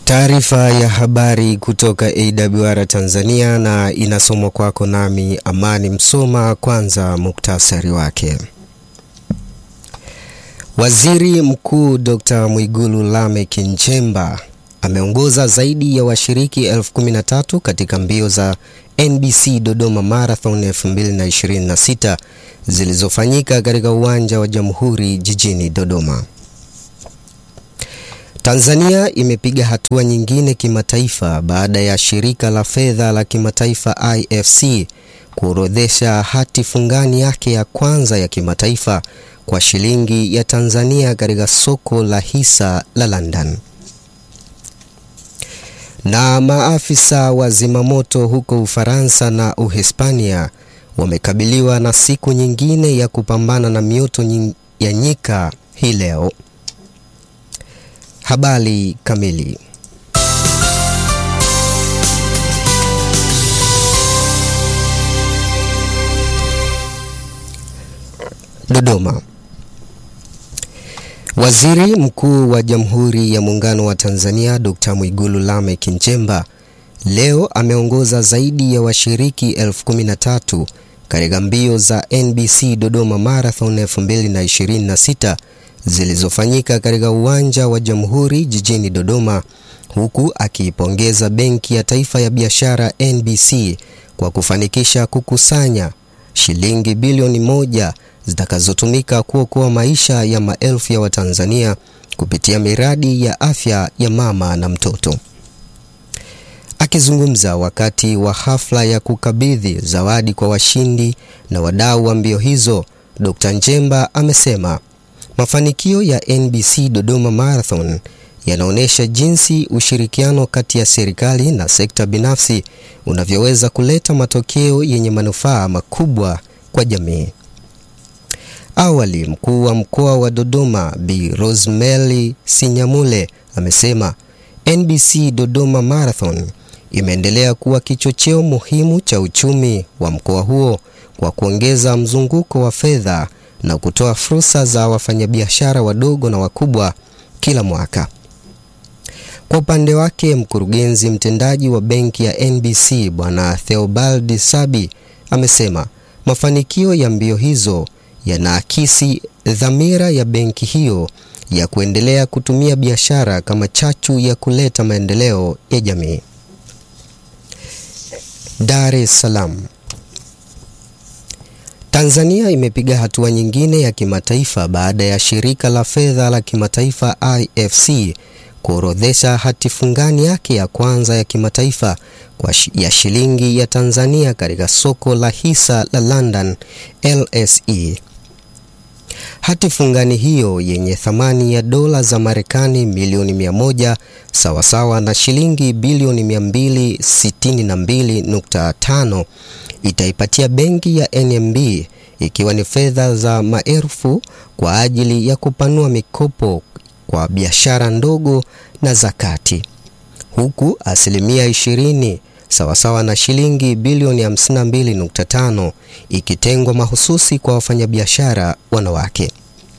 Taarifa ya habari kutoka AWR Tanzania na inasomwa kwako nami Amani Msoma. Kwanza muktasari wake. Waziri Mkuu Dr. Mwigulu Lameck Nchemba ameongoza zaidi ya washiriki elfu kumi na tatu katika mbio za NBC Dodoma Marathon 2026 zilizofanyika katika uwanja wa Jamhuri jijini Dodoma. Tanzania imepiga hatua nyingine kimataifa baada ya shirika la fedha la kimataifa IFC kuorodhesha hati fungani yake ya kwanza ya kimataifa kwa shilingi ya Tanzania katika soko la hisa la London. Na maafisa wa zimamoto huko Ufaransa na Uhispania wamekabiliwa na siku nyingine ya kupambana na mioto ya nyika hii leo. Habari kamili. Dodoma. Waziri Mkuu wa Jamhuri ya Muungano wa Tanzania Dr. Mwigulu Lameck Nchemba leo ameongoza zaidi ya washiriki elfu kumi na tatu katika mbio za NBC Dodoma Marathon 2026 zilizofanyika katika uwanja wa Jamhuri jijini Dodoma, huku akiipongeza Benki ya Taifa ya Biashara NBC kwa kufanikisha kukusanya shilingi bilioni moja zitakazotumika kuokoa maisha ya maelfu ya Watanzania kupitia miradi ya afya ya mama na mtoto. Akizungumza wakati wa hafla ya kukabidhi zawadi kwa washindi na wadau wa mbio hizo, Dr. Nchemba amesema mafanikio ya NBC Dodoma Marathon yanaonyesha jinsi ushirikiano kati ya serikali na sekta binafsi unavyoweza kuleta matokeo yenye manufaa makubwa kwa jamii. Awali, mkuu wa mkoa wa Dodoma Bi Rosemary Sinyamule amesema NBC Dodoma Marathon imeendelea kuwa kichocheo muhimu cha uchumi wa mkoa huo kwa kuongeza mzunguko wa fedha na kutoa fursa za wafanyabiashara wadogo na wakubwa kila mwaka. Kwa upande wake, mkurugenzi mtendaji wa benki ya NBC Bwana Theobald Sabi amesema mafanikio ya mbio hizo yanaakisi dhamira ya benki hiyo ya kuendelea kutumia biashara kama chachu ya kuleta maendeleo ya jamii. Dar es Salaam. Tanzania imepiga hatua nyingine ya kimataifa baada ya shirika la fedha la kimataifa IFC kuorodhesha hati fungani yake ya kwanza ya kimataifa kwa ya shilingi ya Tanzania katika soko la hisa la London LSE. Hati fungani hiyo yenye thamani ya dola za Marekani milioni 100 sawasawa na shilingi bilioni 262.5 itaipatia benki ya NMB ikiwa ni fedha za maelfu kwa ajili ya kupanua mikopo kwa biashara ndogo na za kati, huku asilimia 20 sawasawa na shilingi bilioni 52.5 ikitengwa mahususi kwa wafanyabiashara wanawake.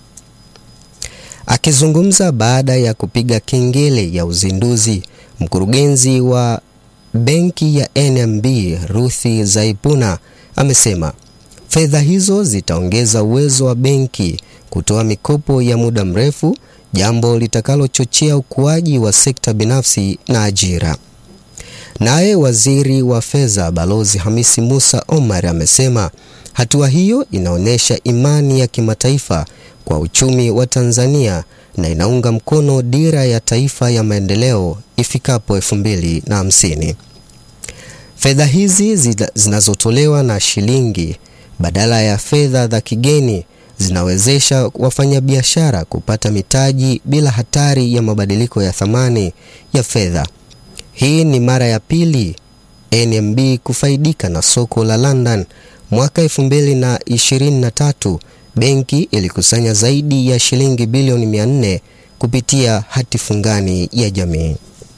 Akizungumza baada ya kupiga kengele ya uzinduzi, mkurugenzi wa benki ya NMB Ruthi Zaipuna amesema fedha hizo zitaongeza uwezo wa benki kutoa mikopo ya muda mrefu, jambo litakalochochea ukuaji wa sekta binafsi na ajira. Naye waziri wa fedha Balozi Hamisi Musa Omar amesema hatua hiyo inaonyesha imani ya kimataifa kwa uchumi wa Tanzania na inaunga mkono dira ya taifa ya maendeleo ifikapo elfu mbili na hamsini. Fedha hizi zinazotolewa na shilingi badala ya fedha za kigeni zinawezesha wafanyabiashara kupata mitaji bila hatari ya mabadiliko ya thamani ya fedha. Hii ni mara ya pili NMB kufaidika na soko la London. Mwaka 2023 benki ilikusanya zaidi ya shilingi bilioni 400 kupitia hati fungani ya jamii.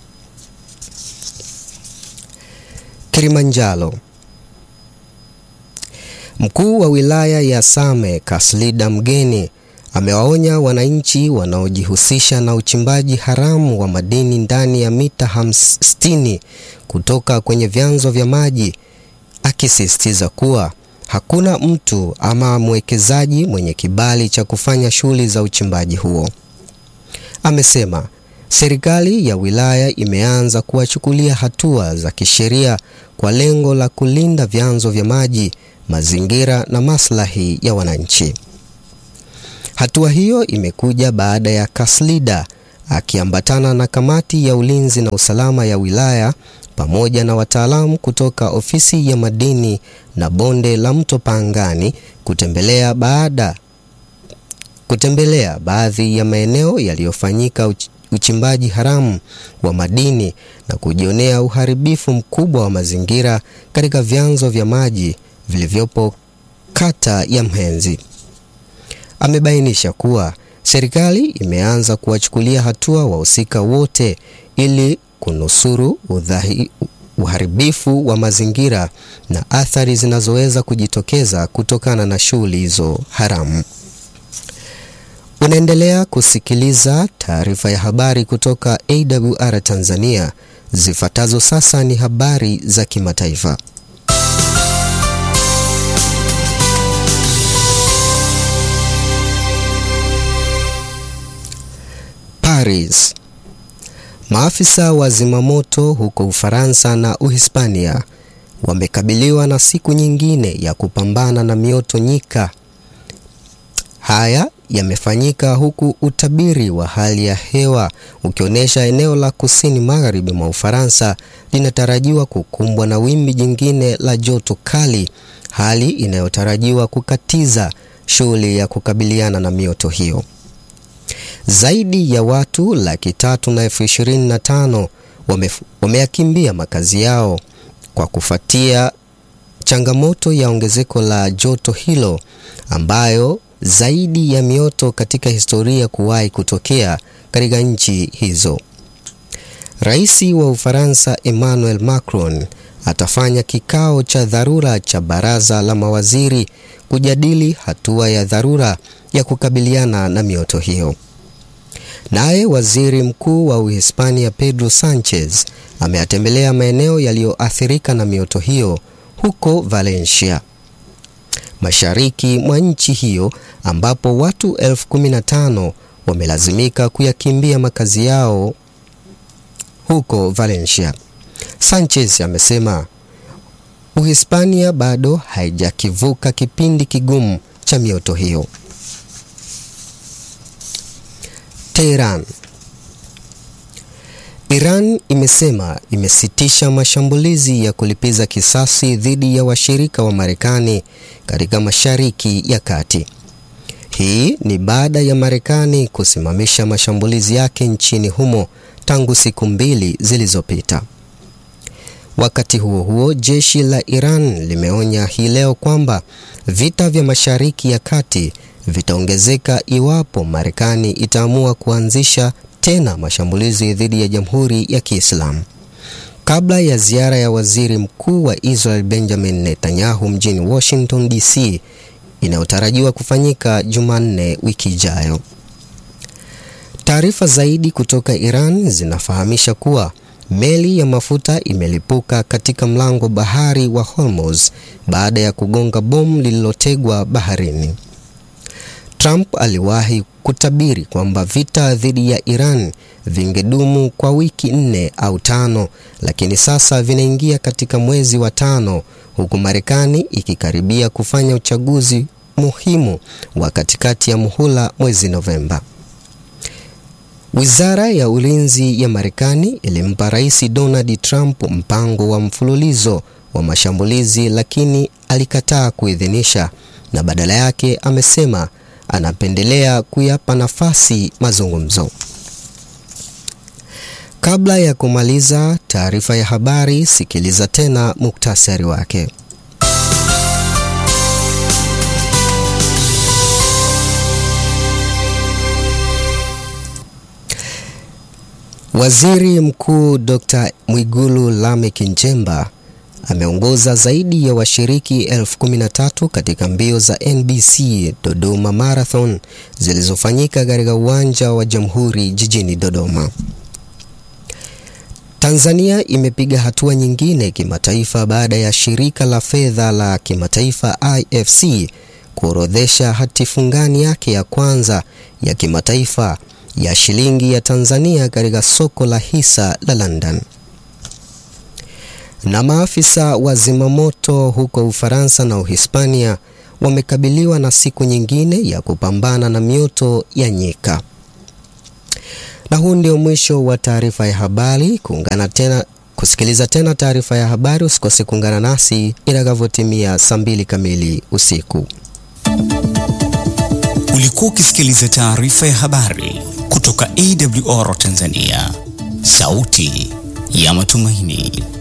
Kilimanjaro. Mkuu wa wilaya ya Same Kaslida Mgeni amewaonya wananchi wanaojihusisha na uchimbaji haramu wa madini ndani ya mita 60 kutoka kwenye vyanzo vya maji, akisisitiza kuwa hakuna mtu ama mwekezaji mwenye kibali cha kufanya shughuli za uchimbaji huo. Amesema serikali ya wilaya imeanza kuwachukulia hatua za kisheria kwa lengo la kulinda vyanzo vya maji, mazingira na maslahi ya wananchi. Hatua hiyo imekuja baada ya Kaslida akiambatana na kamati ya ulinzi na usalama ya wilaya pamoja na wataalamu kutoka ofisi ya madini na bonde la mto Pangani kutembelea baada kutembelea baadhi ya maeneo yaliyofanyika uch uchimbaji haramu wa madini na kujionea uharibifu mkubwa wa mazingira katika vyanzo vya maji vilivyopo kata ya Mhenzi. Amebainisha kuwa serikali imeanza kuwachukulia hatua wahusika wote ili kunusuru udhahi, uharibifu wa mazingira na athari zinazoweza kujitokeza kutokana na shughuli hizo haramu. Unaendelea kusikiliza taarifa ya habari kutoka AWR Tanzania. Zifuatazo sasa ni habari za kimataifa. Paris. Maafisa wa zimamoto huko Ufaransa na Uhispania wamekabiliwa na siku nyingine ya kupambana na mioto nyika. Haya yamefanyika huku utabiri wa hali ya hewa ukionyesha eneo la kusini magharibi mwa Ufaransa linatarajiwa kukumbwa na wimbi jingine la joto kali, hali inayotarajiwa kukatiza shughuli ya kukabiliana na mioto hiyo. Zaidi ya watu laki tatu na elfu ishirini na tano wameyakimbia makazi yao kwa kufuatia changamoto ya ongezeko la joto hilo ambayo zaidi ya mioto katika historia kuwahi kutokea katika nchi hizo. Rais wa Ufaransa Emmanuel Macron atafanya kikao cha dharura cha baraza la mawaziri kujadili hatua ya dharura ya kukabiliana na mioto hiyo. Naye waziri mkuu wa Uhispania Pedro Sanchez ameyatembelea maeneo yaliyoathirika na mioto hiyo huko Valencia, mashariki mwa nchi hiyo ambapo watu elfu kumi na tano wamelazimika kuyakimbia makazi yao huko Valencia. Sanchez amesema Uhispania bado haijakivuka kipindi kigumu cha mioto hiyo. Tehran. Iran imesema imesitisha mashambulizi ya kulipiza kisasi dhidi ya washirika wa Marekani katika Mashariki ya Kati. Hii ni baada ya Marekani kusimamisha mashambulizi yake nchini humo tangu siku mbili zilizopita. Wakati huo huo, jeshi la Iran limeonya hii leo kwamba vita vya Mashariki ya Kati vitaongezeka iwapo Marekani itaamua kuanzisha tena mashambulizi dhidi ya Jamhuri ya Kiislamu. Kabla ya ziara ya Waziri Mkuu wa Israel Benjamin Netanyahu mjini Washington DC inayotarajiwa kufanyika Jumanne wiki ijayo. Taarifa zaidi kutoka Iran zinafahamisha kuwa meli ya mafuta imelipuka katika mlango bahari wa Hormuz baada ya kugonga bomu lililotegwa baharini. Trump aliwahi kutabiri kwamba vita dhidi ya Iran vingedumu kwa wiki nne au tano, lakini sasa vinaingia katika mwezi wa tano huku Marekani ikikaribia kufanya uchaguzi muhimu wa katikati ya muhula mwezi Novemba. Wizara ya Ulinzi ya Marekani ilimpa Rais Donald Trump mpango wa mfululizo wa mashambulizi, lakini alikataa kuidhinisha na badala yake amesema anapendelea kuyapa nafasi mazungumzo. Kabla ya kumaliza taarifa ya habari, sikiliza tena muktasari wake. Waziri Mkuu Dr. Mwigulu Lameck Nchemba ameongoza zaidi ya washiriki elfu kumi na tatu katika mbio za NBC Dodoma Marathon zilizofanyika katika uwanja wa Jamhuri jijini Dodoma. Tanzania imepiga hatua nyingine kimataifa baada ya shirika la fedha la kimataifa IFC kuorodhesha hati fungani yake ya kwanza ya kimataifa ya shilingi ya Tanzania katika soko la hisa la London. Na maafisa wa zimamoto huko Ufaransa na Uhispania wamekabiliwa na siku nyingine ya kupambana na mioto ya nyika. Na huu ndio mwisho wa taarifa ya habari. Kuungana tena kusikiliza tena taarifa ya habari, usikose kuungana nasi itakavyotimia saa mbili kamili usiku. Ulikuwa ukisikiliza taarifa ya habari kutoka AWR Tanzania, sauti ya matumaini.